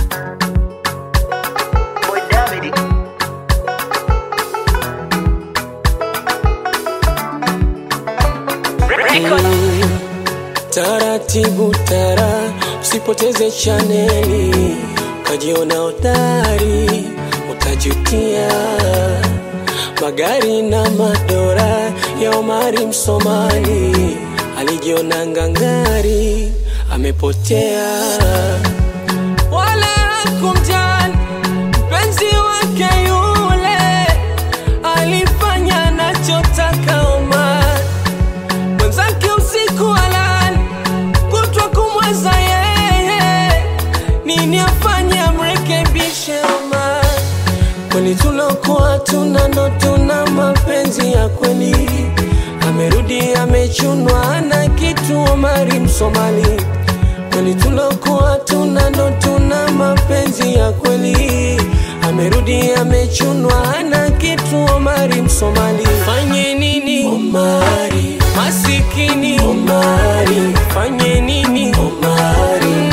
Boy David. Record. Taratibu tara, usipoteze chaneli, ukajiona hodari, utajutia. Magari na madora ya Omari Msomali, alijiona ngangari, amepotea. Wala hakumjali mpenzi wake yule, alifanya anachotaka Omar mwenzake usiku alali kutwa kumweza yeye, nini afanye amrekebishe Omar? Kwani tulokuwa tuna ndo tuna mapenzi ya kweli, amerudi amechunwa na kitu Omari Msomali. Kwani tulokuwa tuna ndo tuna mapenzi ya kweli, amerudi amechunwa na kitu Omari Msomali. Fanye nini Omari? Masikini Omari, fanye nini Omari?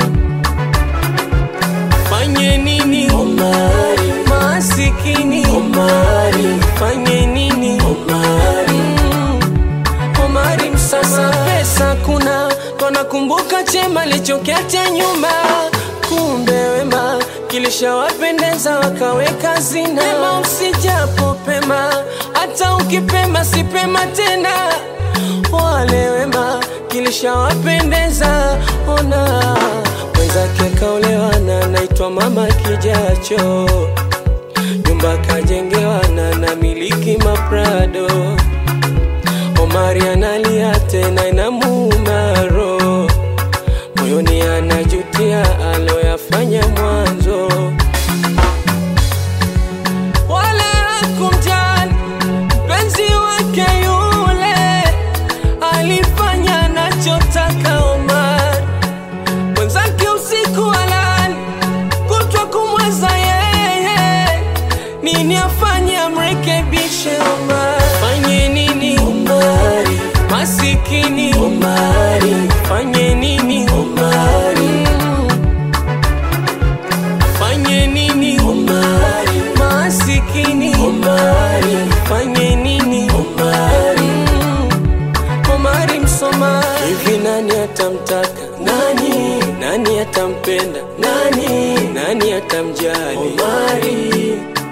Fanye nini Omari? Masikini Omari, fanye nini Omari? Omari msasa pesa kuna wanakumbuka chema lichokiacha nyuma, kumbe wema kilishawapendeza wakaweka zina. Pema usijapo pema, hata ukipema si pema tena. Wale wema kilishawapendeza, ona mwenzake kaolewa na naitwa mama kijacho, nyumba kajengewa na na miliki maprado Omari analia tena inamuuma roho moyoni, anajutia aloyafanya mwanzo. Wala hakumjali mpenzi wake yule, alifanya anachotaka Omar. Mwenzake usiku alali kutwa kumweza yeye, nini afanye amrekebishe Omar? Fanye nini Omari? Masikini Omari, fanye nini Omari? Fanye nini Omari? Masikini Omari, fanye nini Omari? Omari Msomali, hivi nani atamtaka nani? Nani atampenda nani? Nani atamjali Omari?